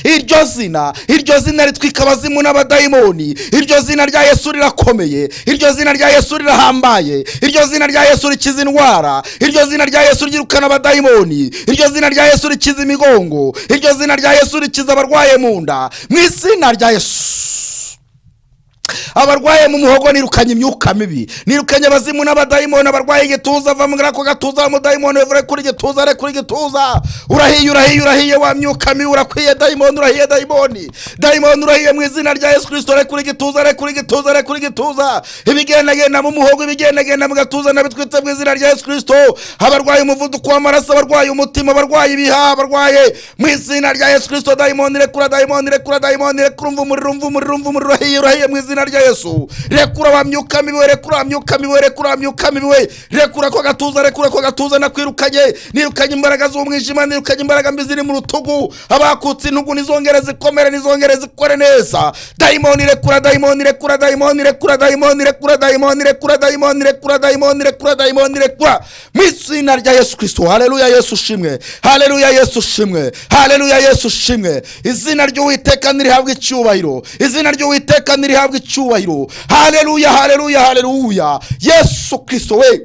A: iryo zina iryo zina ritwika abazimu n'abadayimoni iryo zina rya yesu rirakomeye iryo zina rya yesu rirahambaye iryo zina rya yesu rikiza indwara iryo zina rya yesu ryirukana abadayimoni iryo zina rya yesu rikiza imigongo iryo zina rya yesu rikiza abarwaye mu nda mu izina rya yesu abarwaye mu muhogo nirukanye imyuka mibi nirukanye abazimu n'abadayimoni abarwaye igituza va muri ako gatuza wa mudayimoni wevure kuri igituza re kuri igituza urahiye urahiye urahiye wa myuka mibi urakwiye dayimoni urahiye dayimoni dayimoni urahiye mu izina rya yesu kirisito re kuri igituza re kuri igituza re kuri igituza ibigendagenda mu muhogo ibigendagenda mu gatuza nabitwitse mu izina rya yesu kirisito abarwaye umuvuduko w'amaraso abarwaye umutima abarwaye ibihaha abarwaye mu izina rya yesu kirisito dayimoni rekura dayimoni rekura dayimoni rekura umva umuriro umva umuriro umva umuriro urahiye urahiye mu izina rya yesu rekura wa myuka mibi rekura wa myuka mibi rekura wa myuka mibi rekura ko gatuza rekura ko gatuza nakwirukanye nirukanye imbaraga z'umwijima nirukanye imbaraga mbi ziri mu rutugu abakutse intugu nizongere zikomere nizongere zikore neza dayimoni rekura dayimoni rekura dayimoni rekura dayimoni rekura dayimoni rekura dayimoni rekura dayimoni rekura dayimoni rekura mu izina rya yesu kirisito haleluya yesu ushimwe haleluya yesu ushimwe haleluya yesu ushimwe izina ry'uwiteka nirihabwa icyubahiro izina ry'uwiteka nirihabwa icyubahiro haleluya haleluya haleluya yesu kirisito we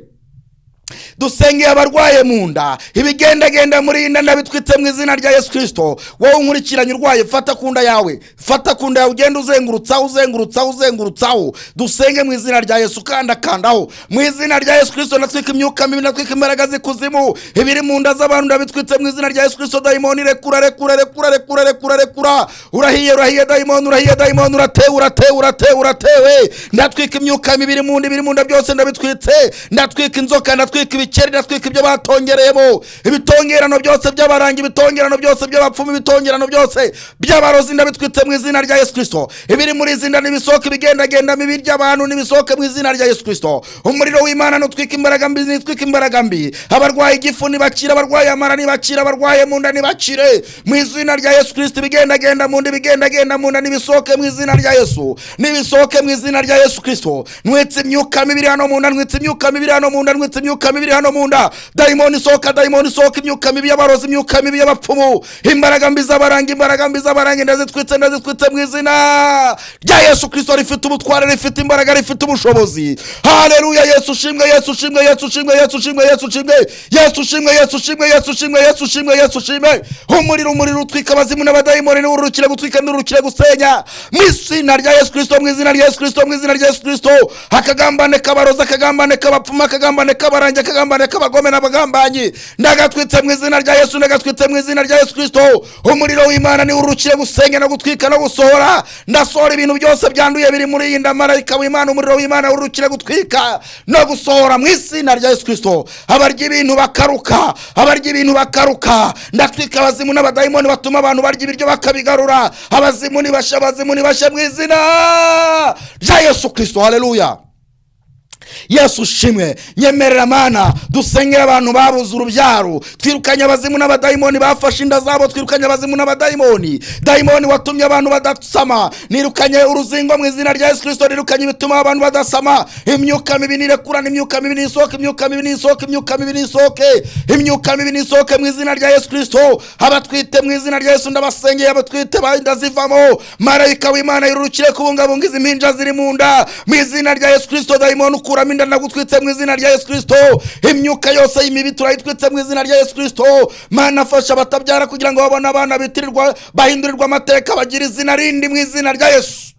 A: dusengeye abarwaye mu nda ibigendagenda muri iyi nda ndabitwitse mu izina rya yesu kirisito wowe unkurikiranye urwaye fata ku nda yawe fata ku nda yawe ugende uzengurutsaho uzengurutsaho uzengurutsaho dusenge mu izina rya yesu kandakandaho mu izina rya yesu kirisito natwika imyuka mibi natwika imbaraga z'ikuzimu ibiri mu nda z'abantu ndabitwitse mu izina rya yesu kirisito dayimoni rekura rekura rekura rekura rekura rekura urahiye urahiye dayimoni urahiye dayimoni uratewe uratewe uratewe uratewe ndatwika imyuka mibi iri mu nda ibiri mu nda byose ndabitwitse ndatwika inzoka ndatwika ibikeri ndatwika ibyo batongereyemo ibitongerano byose by'abarangi ibitongerano byose by'abapfumu ibitongerano byose by'abarozi ndabitwitse mu izina rya yesu kirisito ibiri muri izi nda n'ibisohoka ibigendagenda mibi by'abantu n'ibisohoke mu izina rya yesu kirisito umuriro w'imana nutwika imbaraga mbi nitwika imbaraga mbi abarwaye igifu nibakire abarwaye amara nibakire abarwaye mu nda nibakire mu izina rya yesu kirisito ibigendagenda mu nda ibigendagenda mu nda nibisohoke mu izina rya yesu nibisohoke mu izina rya yesu kirisito nwitse imyuka mibiri hano mu nda nwitse imyuka mibiri hano mu nda nwitse imyuka mibiri hano mu nda dayimoni isohoka dayimoni isohoka imyuka mibi y'abarozi imyuka mibi y'abapfumu imbaraga mbi z'abaranga imbaraga mbi z'abaranga ndazitwitse ndazitwitse mu izina rya yesu kirisito rifite ubutware rifite imbaraga rifite ubushobozi haleluya yesu ushimwe yesu ushimwe yesu ushimwe yesu ushimwe yesu ushimwe yesu ushimwe yesu ushimwe yesu ushimwe yesu ushimwe yesu ushimwe umuriro umuriro utwika abazimu n'abadayimoni niwo urukira gutwika niwo urukira gusenya mu izina rya yesu kirisito mu izina rya yesu kirisito mu izina rya yesu kirisito akagambane k'abarozi akagambane k'abapfumu akagambane k'abarangi akagambane k'abagome n'abagambanyi ndagatwitse mu izina rya yesu ndagatwitse mu izina rya yesu kirisito umuriro w'imana niwo urukire gusenya no gutwika no gusohora ndasohora ibintu byose byanduye biri muri iyi nda marayika w'imana umuriro w'imana urukire gutwika no gusohora mu izina rya yesu kirisito abarya ibintu bakaruka abarya ibintu bakaruka ndatwika abazimu n'abadayimoni batuma abantu barya ibiryo bakabigarura abazimu nibashe abazimu nibashe mu izina rya yesu kirisito haleluya yesu ushimwe nyemerera mana dusengere abantu babuze urubyaro twirukanye abazimu n'abadayimoni bafashe inda zabo twirukanye abazimu n'abadayimoni dayimoni watumye abantu badasama nirukanye uruzingo mu izina rya yesu kirisito nirukanye ibituma abantu badasama imyuka mibi nirekurana imyuka mibi nisohoke imyuka mibi nisohoke imyuka mibi nisohoke imyuka mibi nisohoke mu izina rya yesu kirisito abatwite mu izina rya yesu ndabasengeye abatwite inda zivamo marayika w'imana yurukire kubungabunga izi mpinja ziri mu nda mu izina rya yesu kirisito dayimoni ukura turamo inda nagutwitse mu izina rya yesu kirisito imyuka yose y'imibi turayitwitse mu izina rya yesu kirisito mana afasha abatabyara kugira ngo babone abana bitirirwa bahindurirwa amateka bagira izina rindi mu izina rya yesu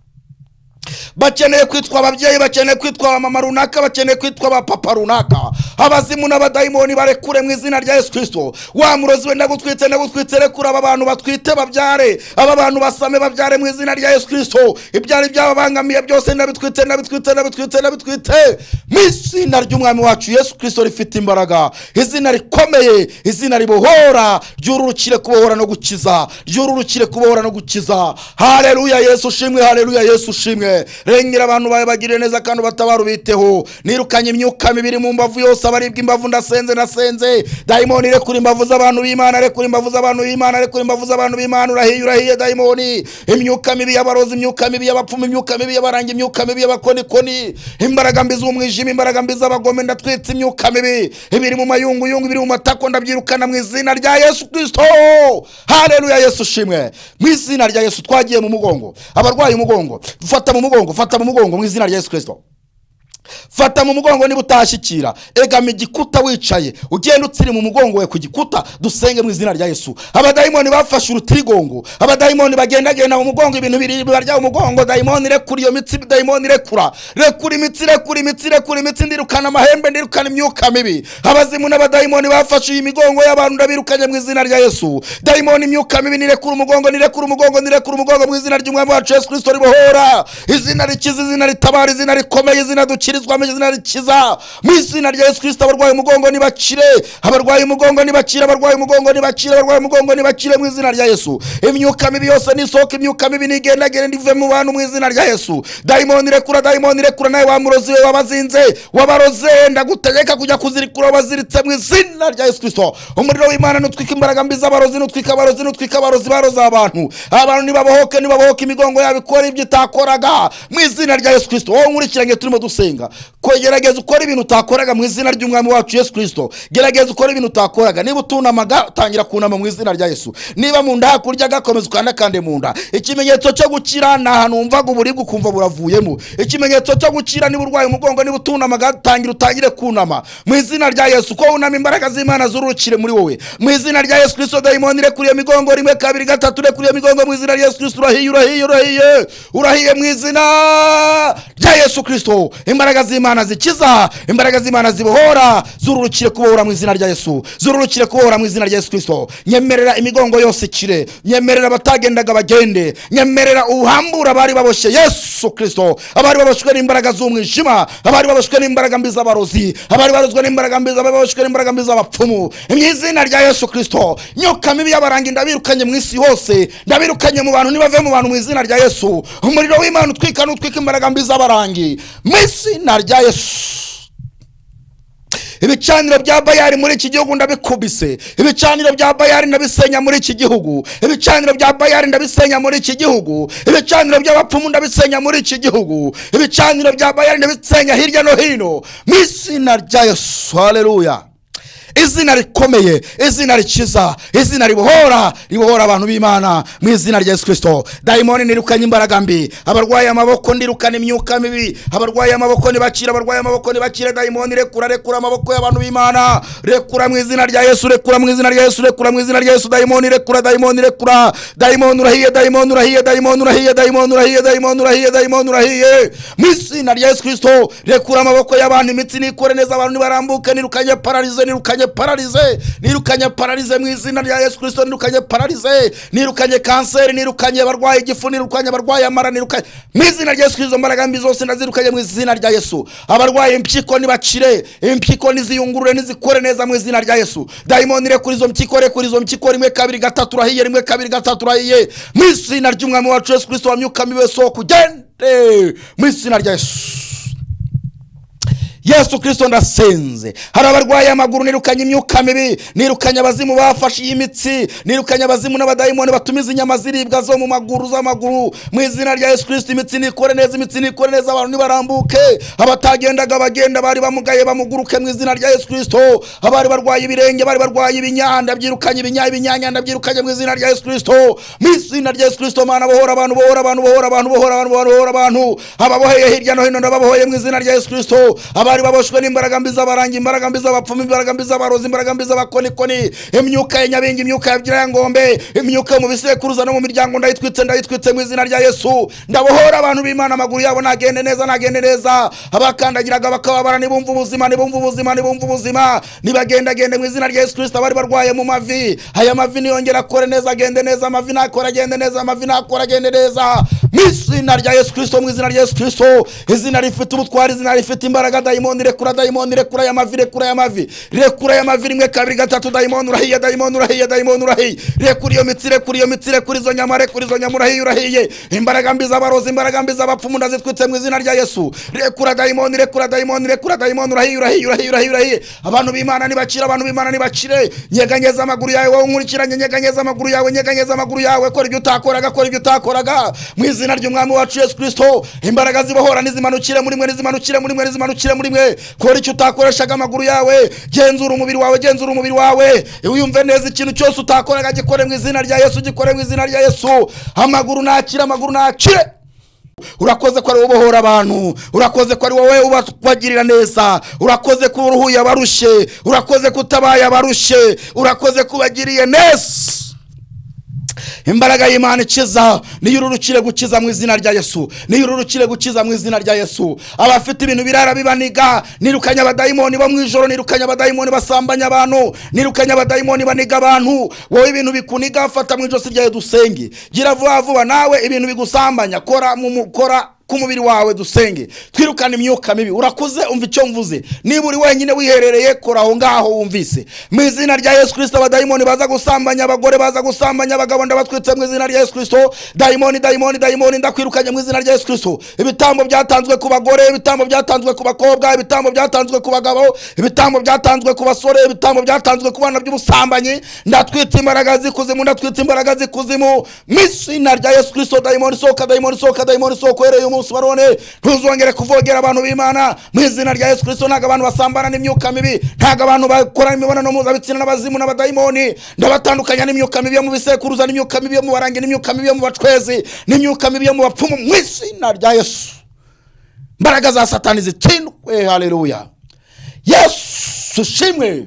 A: bakeneye kwitwa ababyeyi bakeneye kwitwa abamama runaka bakeneye kwitwa abapapa runaka abazimu n'abadayimoni barekure mu izina rya yesu kirisito wa murozi we ndagutwitse ndagutwitse rekura aba bantu batwite babyare aba bantu basame babyare mu izina rya yesu kirisito ibyari byababangamiye byose ndabitwitse ndabitwitse ndabitwitse ndabitwitse mu izina ry'umwami wacu yesu kirisito rifite imbaraga izina rikomeye izina ribohora ryururukire kubohora no gukiza ryururukire kubohora no gukiza hareruya yesu ushimwe hareruya yesu ushimwe rengera abantu bawe bagirire neza kandi ubatabara ubiteho nirukanye imyuka mibiri mu mbavu yose abaribwa imbavu ndasenze nasenze dayimoni rekura imbavu z'abantu b'imana rekura imbavu z'abantu b'imana rekura imbavu z'abantu b'imana urahiye urahiye dayimoni imyuka mibi y'abarozi imyuka mibi y'abapfumu imyuka mibi y'abaranga imyuka mibi y'abakonikoni imbaraga mbi z'umwijima imbaraga mbi z'abagome ndatwitse imyuka mibi ibiri mu mayunguyungu ibiri mu matako ndabyirukana mu izina rya yesu kirisito haleluya yesu ushimwe mu izina rya yesu twagiye mu mugongo abarwaye umugongo dufata mu mugongo fata mu mugongo mu izina rya yesu kirisito fata mu mugongo niba utashyikira egama igikuta wicaye ugenda utsiri mu mugongo we ku gikuta dusenge mu izina rya yesu abadayimoni bafashe urutirigongo abadayimoni bagendagenda mu mugongo ibintu biri barya umugongo dayimoni rekura iyo mitsi dayimoni rekura rekura imitsi rekura imitsi rekura imitsi ndirukana amahembe ndirukana imyuka mibi abazimu n'abadayimoni bafashe iyi migongo y'abantu ndabirukanye mu izina rya yesu dayimoni imyuka mibi nirekura umugongo nirekura umugongo nirekura umugongo mu izina ry'umwami wacu yesu kirisito ribohora izina rikiza izina ritabara izina rikomeye izina dukira dukirizwamo izina rikiza mu izina rya yesu kirisito abarwaye umugongo nibakire abarwaye umugongo nibakire abarwaye umugongo nibakire abarwaye umugongo nibakire mu izina rya yesu imyuka mibi yose nisohoka imyuka mibi nigendagende ndive mu bantu mu izina rya yesu dayimoni rekura dayimoni rekura nawe wamurozi we wabazinze wabaroze ndagutegeka kujya kuzirikura wabaziritse mu izina rya yesu kirisito umuriro w'imana nutwika imbaraga mbi z'abarozi nutwika abarozi nutwika abarozi baroza abantu abantu nibabohoke nibabohoke imigongo yabo ikora ibyo itakoraga mu izina rya yesu kirisito wowe nkurikiranye turimo dusenga gusenga ko gerageza ukora ibintu utakoraga mu izina ry'umwami wacu yesu kirisito gerageza ukora ibintu utakoraga niba utunamaga tangira kunama mu izina rya yesu niba mu nda hakurya gakomeza ukandakande mu nda ikimenyetso cyo gukira ni ahantu wumvaga uburibwe ukumva buravuyemo ikimenyetso cyo gukira niba urwaye umugongo niba utunamaga tangira utangire kunama mu izina rya yesu ko wunama imbaraga z'imana zurukire muri wowe mu izina rya yesu kirisito dayimoni rekuriye imigongo rimwe kabiri gatatu rekuriye imigongo mu izina rya yesu kirisito urahiye urahiye urahiye urahiye mu izina rya yesu kirisito imbaraga z'imana zikiza imbaraga z'imana zibohora zururukire kubohora mu izina rya yesu zururukire kubohora mu izina rya yesu kirisito nyemerera imigongo yose ikire nyemerera abatagendaga bagende nyemerera ubuhambure abari baboshye yesu kirisito abari baboshwe n'imbaraga z'umwijima abari baboshwe n'imbaraga mbi z'abarozi abari barozwe n'imbaraga mbi abari baboshwe n'imbaraga mbi z'abapfumu mu izina rya yesu kirisito myuka mibi y'abaranga ndabirukanye mu isi hose ndabirukanye mu bantu nibave mu bantu mu izina rya yesu umuriro w'imana utwika n'utwika imbaraga mbi z'abarangi mu izina rya yesu ibicaniro bya bayari muri iki gihugu ndabikubise ibicaniro bya bayari ndabisenya muri iki gihugu ibicaniro bya bayari ndabisenya muri iki gihugu ibicaniro by'abapfumu ndabisenya muri iki gihugu ibicaniro bya bayari ndabisenya hirya no hino mu izina rya yesu hareruya izina rikomeye izina rikiza izina ribohora ribohora abantu b'imana mu izina rya yesu kirisito dayimoni nirukanye imbaraga mbi abarwaye amaboko ndirukana imyuka mibi abarwaye amaboko ntibakire abarwaye amaboko ntibakire dayimoni rekura rekura amaboko y'abantu b'imana rekura mu izina rya yesu rekura mu izina rya yesu rekura mu izina rya yesu dayimoni rekura dayimoni rekura dayimoni urahiye dayimoni urahiye dayimoni urahiye dayimoni urahiye dayimoni urahiye dayimoni urahiye mu izina rya yesu kirisito rekura amaboko y'abantu imitsi nikore neza abantu nibarambuke nirukanye pararize nirukanye nirukanye pararize nirukanye pararize mu izina rya yesu kirisito nirukanye pararize nirukanye kanseri nirukanye abarwaye igifu nirukanye abarwaye amara nirukanye mu izina rya yesu kirisito imbaraga mbi zose ndazirukanye mu izina rya yesu abarwaye impyiko nibakire impyiko niziyungurure nizikore neza mu izina rya yesu dayimoni rekura izo mpyiko rekura izo mpyiko rimwe kabiri gatatu urahiye rimwe kabiri gatatu urahiye mu izina ry'umwami wacu yesu kirisito wa myuka mibi wese wo kugende mu izina rya yesu yesu kirisito ndasenze hari abarwaye amaguru nirukanye imyuka mibi nirukanye abazimu bafashe iyi mitsi nirukanye abazimu n'abadayimoni batuma izi nyama ziribwa zo mu maguru z'amaguru mu izina rya yesu kirisito imitsi nikore neza imitsi nikore neza abantu nibarambuke abatagendaga bagenda bari bamugaye bamuguruke mu izina rya yesu kirisito abari barwaye ibirenge bari barwaye ibinyanda byirukanye ibinya ibinyanyanda byirukanye mu izina rya yesu kirisito mu izina rya yesu kirisito mana bohora abantu bohora abantu bohora abantu bohora abantu bohora abantu ababoheye hirya no hino ndababohoye mu izina rya yesu kirisito abari baboshwe n'imbaraga mbi z'abarangi imbaraga mbi z'abapfumu imbaraga mbi z'abarozi imbaraga mbi z'abakonikoni imyuka ya nyabingi imyuka ya byirangombe imyuka yo mu bisekuruza no mu miryango ndayitwitse ndayitwitse mu izina rya yesu ndabohora abantu b'imana amaguru yabo nagende neza nagende neza abakandagiraga bakababara nibumva ubuzima nibumva ubuzima nibumva ubuzima nibagendagende mu izina rya yesu kirisita abari barwaye mu mavi aya mavi niyongera akore neza agende neza amavi nakora agende neza amavi nakora agende neza mu izina rya yesu kirisito mu izina rya yesu kirisito izina rifite ubutwari izina rifite imbaraga dayimoni rekura dayimoni rekura ya mavi rekura ya mavi rekura ya mavi rimwe kabiri gatatu dayimoni urahiye dayimoni urahiye dayimoni urahiye rekura iyo mitsi rekura iyo mitsi rekura izo nyama rekura izo nyama urahiye urahiye imbaraga mbi z'abarozi imbaraga mbi z'abapfumu ndazitwitse mu izina rya yesu rekura dayimoni rekura dayimoni rekura dayimoni urahiye urahiye urahiye urahiye urahiye abantu b'imana nibakire abantu b'imana nibakire nyeganyeza amaguru yawe wowe unkurikiranye nyeganyeza amaguru yawe nyeganyeza amaguru yawe kora ibyo utakoraga kora ibyo utakoraga mu izina ry'umwami wacu yesu kirisito imbaraga zibohora nizimanukire muri mwe nizimanukire muri mwe nizimanukire muri muri mwe kora icyo utakoreshaga amaguru yawe genzura umubiri wawe genzura umubiri wawe wiyumve neza ikintu cyose utakoraga gikore mu izina rya yesu gikore mu izina rya yesu amaguru nakire amaguru nakire urakoze ko ari wowe ubohora abantu urakoze ko ari wowe ubagirira neza urakoze ko uruhuye abarushye urakoze ko utabaye abarushye urakoze ko ubagiriye neza imbaraga y'imana ikiza niyo ururukire gukiza mu izina rya yesu niyo ururukire gukiza mu izina rya yesu abafite ibintu birara bibaniga nirukanye abadayimoni bo mu ijoro nirukanye abadayimoni basambanya abantu nirukanye abadayimoni baniga abantu wowe ibintu bikuniga fata mu ijosi ryawe dusenge gira vuba vuba nawe ibintu bigusambanya kora mu kora k'umubiri wawe dusenge twirukane imyuka mibi urakuze umva icyo mvuze niba uri wenyine wiherereye kora aho ngaho wumvise mu izina rya yesu kirisito abadayimoni baza gusambanya abagore baza gusambanya abagabo ndabatwitse mu izina rya yesu kirisito dayimoni dayimoni dayimoni ndakwirukanye mu izina rya yesu kirisito ibitambo byatanzwe ku bagore ibitambo byatanzwe ku bakobwa ibitambo byatanzwe ku bagabo ibitambo byatanzwe ku basore ibitambo byatanzwe ku bana by'ubusambanyi ndatwitse imbaraga z'ikuzimu ndatwitse imbaraga z'ikuzimu mu izina rya yesu kirisito dayimoni sohoka dayimoni sohoka dayimoni sohoka uhereye umunsi munsi wa none ntuzongere kuvogera abantu b'imana mu izina rya yesu kirisito ntabwo abantu basambana n'imyuka mibi ntabwo abantu bakora imibonano mpuzabitsina n'abazimu n'abadayimoni ndabatandukanya n'imyuka mibi yo mu bisekuruza n'imyuka mibi yo mu barangi n'imyuka mibi yo mu bacwezi n'imyuka mibi yo mu bapfumu mu izina rya yesu imbaraga za satani zitsindwe hareruya yesu ushimwe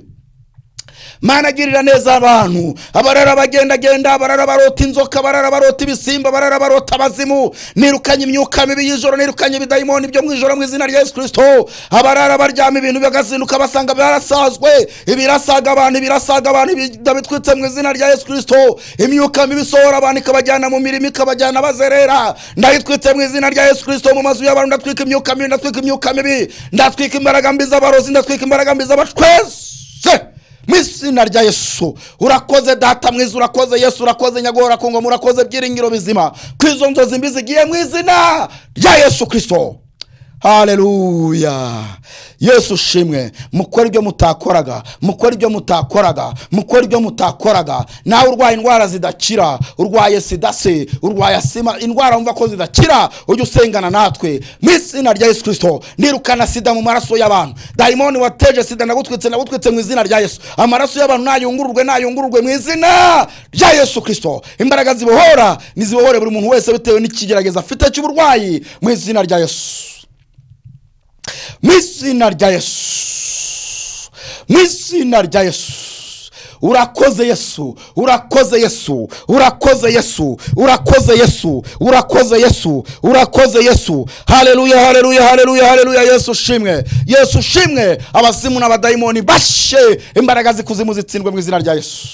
A: mana agirira neza abantu abarara bagendagenda abarara barota inzoka abarara barota ibisimba abarara barota abazimu nirukanye imyuka mibi y'ijoro nirukanye ibidayimoni byo mu ijoro mu izina rya yesu kirisito abarara baryama ibintu bagazinduka basanga barasazwe ibirasaga abantu ibirasaga abantu ibida bitwitse mu izina rya yesu kirisito imyuka mibi isohora abantu ikabajyana mu mirimo ikabajyana bazerera ndayitwitse mu izina rya yesu kirisito mu mazu y'abantu ndatwika imyuka mibi ndatwika imyuka mibi ndatwika imbaraga mbi z'abarozi ndatwika imbaraga mbi z'abacweze mu izina rya yesu urakoze data mwiza urakoze yesu urakoze nyagora ku ngoma urakoze byiringiro bizima ku izo nzozi mbi zigiye mu izina rya yesu kirisito haleluya yesu ushimwe mukora ibyo mutakoraga mukora ibyo mutakoraga mukora ibyo mutakoraga nawe urwaye indwara zidakira urwaye sida se urwaye asima indwara wumva ko zidakira ujya usengana natwe mu izina rya yesu kirisito nirukana sida mu maraso y'abantu dayimoni wateje sida nagutwitse nagutwitse mu izina rya yesu amaraso y'abantu nayungururwe nayungururwe mu izina rya yesu kirisito imbaraga zibohora nizibohore buri muntu wese bitewe n'ikigerageza afite cy'uburwayi mu izina rya yesu mu izina rya yesu mu izina rya yesu urakoze yesu urakoze yesu urakoze yesu urakoze yesu urakoze yesu urakoze yesu hareruya hareruya hareruya hareruya yesu ushimwe yesu ushimwe abazimu n'abadayimoni bashe imbaraga z'ikuzimu zitsindwe mu izina rya yesu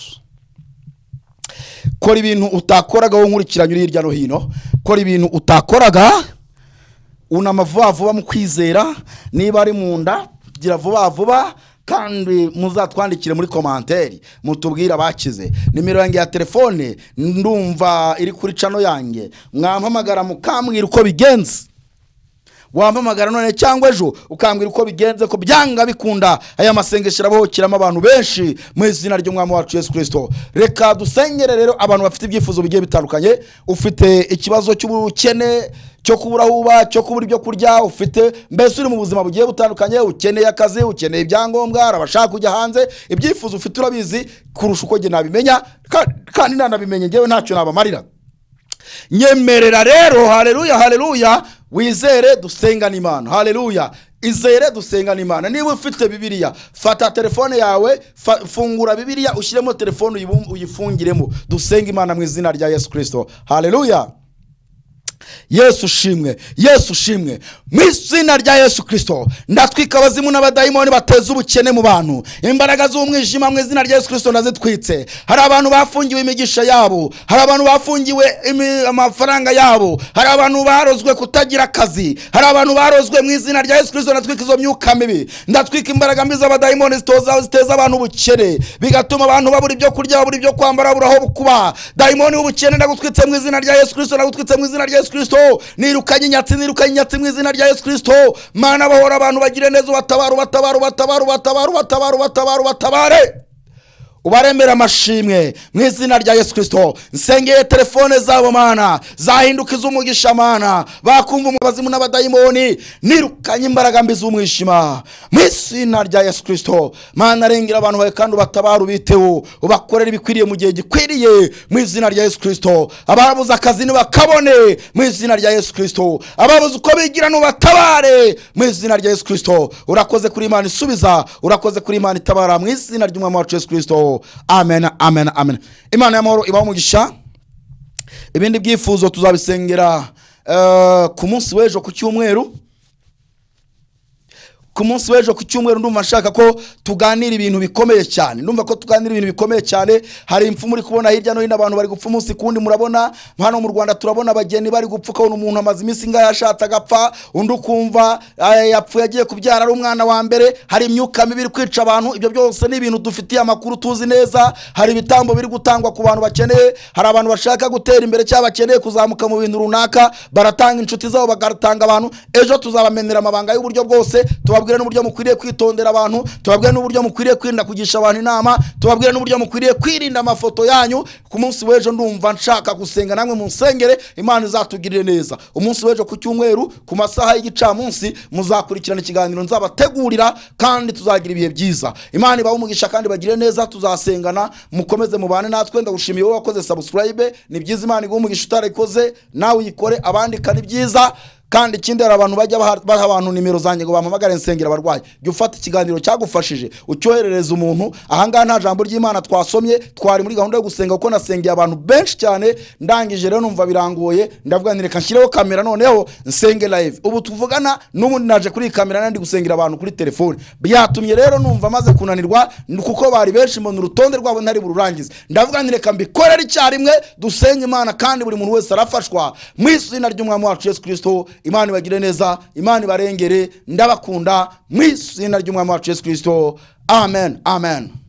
A: kora ibintu utakoraga wowe nkurikiranye uri hirya no hino kora ibintu utakoraga unama vuba vuba mu kwizera niba ari mu nda gira vuba vuba kandi muzatwandikire muri komanteri mutubwire abakize nimero yanjye ya telefone ndumva iri kuri cano yanjye mwampamagara mukambwira uko bigenze wampamagara none cyangwa ejo ukambwira uko bigenze ko byanga bikunda aya masengesho arabohokeramo abantu benshi mu izina ry'umwami wacu yesu kirisito reka dusengere rero abantu bafite ibyifuzo bigiye bitandukanye ufite ikibazo cy'ubukene cyo kubura aho uba cyo kubura ibyo kurya ufite mbese uri mu buzima bugiye butandukanye ukeneye akazi ukeneye ibyangombwa hari abashaka kujya hanze ibyifuzo ufite urabizi kurusha uko njye nabimenya ka- kandi nanabimenye ngewe ntacyo nabamarira nyemerera rero hareruya hareruya wizere dusengane imana hareruya izere dusengane imana niba ufite bibiliya fata telefone yawe fa- fungura bibiliya ushyiremo telefone uyibum- uyifungiremo dusenge imana mu izina rya yesu kirisito hareruya yesu ushimwe yesu ushimwe mu izina rya yesu kirisito ndatwika abazimu n'abadayimoni bateza ubukene mu bantu imbaraga z'umwijima mu izina rya yesu kirisito ndazitwitse hari abantu bafungiwe imigisha yabo hari abantu bafungiwe imi- amafaranga yabo hari abantu barozwe kutagira akazi hari abantu barozwe mu izina rya yesu kirisito ndatwika izo myuka mibi ndatwika imbaraga mbi z'abadayimoni zitoza ziteza abantu ubukene bigatuma abantu babura ibyo kurya babura ibyo kwambara babura aho kuba dayimoni w'ubukene ndagutwitse mu izina rya yesu kirisito ndagutwitse mu izina rya yesu kirisito nirukanye inyatsi nirukanye inyatsi mu izina rya yesu kirisito mana bahora abantu bagire neza ubatabare ubatabare ubatabare ubatabare ubatabare ubatabare ubatabare ubaremera amashimwe mu izina rya yesu kirisito nsengeye telefone zabo mana zahinduka iz'umugisha mana bakumva umubazimu n'abadayimoni nirukanye imbaraga mbi z'umwijima mu izina rya yesu kirisito mana rengera abantu bawe kandi ubatabara ubiteho ubakorera ibikwiriye mu gihe gikwiriye mu izina rya yesu kirisito ababuze akazi ntibakabone mu izina rya yesu kirisito ababuze uko bigira ntubatabare mu izina rya yesu kirisito urakoze kuri imana isubiza urakoze kuri imana itabara mu izina ry'umwami wacu yesu kirisito amen amen amen imana y'amahoro ibaho umugisha ibindi byifuzo tuzabisengera eh, ku munsi w'ejo ku cyumweru ku munsi w'ejo ku cyumweru ndumva nshaka ko tuganira ibintu bikomeye cyane ndumva ko tuganira ibintu bikomeye cyane hari impfu muri kubona hirya no hino abantu bari gupfa umunsi kundi murabona hano mu rwanda turabona abageni bari gupfa ukabona umuntu amaze iminsi ingahe ashatse agapfa undi ukumva eh, yapfuye agiye kubyara ari umwana wa mbere hari imyuka mibi iri kwica abantu ibyo byose ni ibintu dufitiye amakuru tuzi neza hari ibitambo biri gutangwa ku bantu bakeneye hari abantu bashaka gutera imbere cyangwa bakeneye kuzamuka mu bintu runaka baratanga inshuti zabo bagatanga abantu ejo tuzabamenera amabanga y'uburyo bwose tuba tubabwire n'uburyo mukwiriye kwitondera abantu tubabwire n'uburyo mukwiriye kwirinda kugisha abantu inama tubabwire n'uburyo mukwiriye kwirinda amafoto yanyu ku munsi w'ejo ndumva nshaka gusenga namwe munsengere imana izatugirire neza umunsi w'ejo ku cyumweru ku masaha y'igicamunsi muzakurikirana ikiganiro nzabategurira kandi tuzagira ibihe byiza imana ibahe umugisha kandi bagire neza tuzasengana mukomeze mubane natwe ndagushimiye wowe wakoze subscribe ni byiza imana iguhe umugisha utarayikoze nawe uyikore abandika ni byiza kandi ikindi hari abantu bajya baha baha abantu nimero zanjye ngo bampamagare nsengera abarwayi jya ufata ikiganiro cyagufashije ucyoherereza umuntu ahangaha nta jambo ry'imana twasomye twari muri gahunda yo gusenga kuko nasengeye abantu benshi cyane ndangije rero numva birangoye ndavuga nti reka nshyireho kamera noneho nsenge live ubu tuvugana n'ubundi naje kuri iyi kamera nandi gusengera abantu kuri telefone byatumye rero numva maze kunanirwa ni kuko bari benshi mbona urutonde rwabo ntari bururangize ndavuga nti reka mbikorere icyarimwe dusenge imana kandi buri muntu wese arafashwa mu izina ry'umwami wacu yesu kirisito imana ibagire neza imana ibarengere ndabakunda mu izina ry'umwami wacu yesu kirisito amen amen